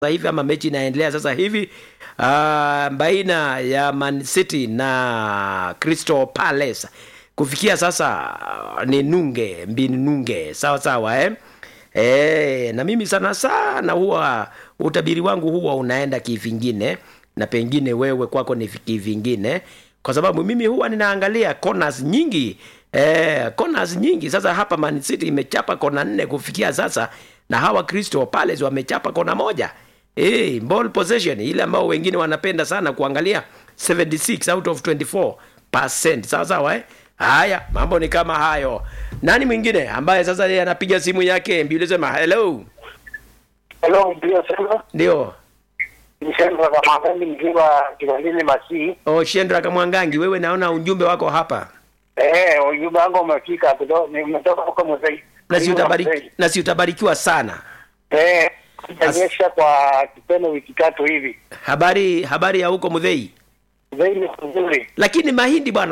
hivi ama mechi inaendelea sasa hivi uh, baina ya Man City na Crystal Palace kufikia sasa uh, ni nunge mbini nunge sawa sawa eh? E, na mimi sana sana huwa utabiri wangu huwa unaenda kivingine na pengine wewe kwako ni kivingine kwa sababu mimi huwa ninaangalia corners nyingi eh, corners nyingi sasa hapa Man City imechapa kona nne kufikia sasa na hawa Crystal Palace wamechapa kona moja hey, ball possession ile ambao wengine wanapenda sana kuangalia 76 out of 24 sawa sawa eh? haya mambo ni kama hayo nani mwingine ambaye sasa yeye anapiga simu yake mbili sema hello Hello, ndio sema. ndio Nisema kwa magari nikiwa Kivalini Masi. oh, Shendra Kamwangangi wewe naona ujumbe wako hapa Eh, ujumbe wangu umefika kidogo, nimetoka huko Mzee. na si utabariki, na si utabarikiwa sana Eh, itanyesha kwa kipendo wiki tatu hivi. habari habari ya huko Mudhei Mzee ni nzuri. lakini mahindi bwana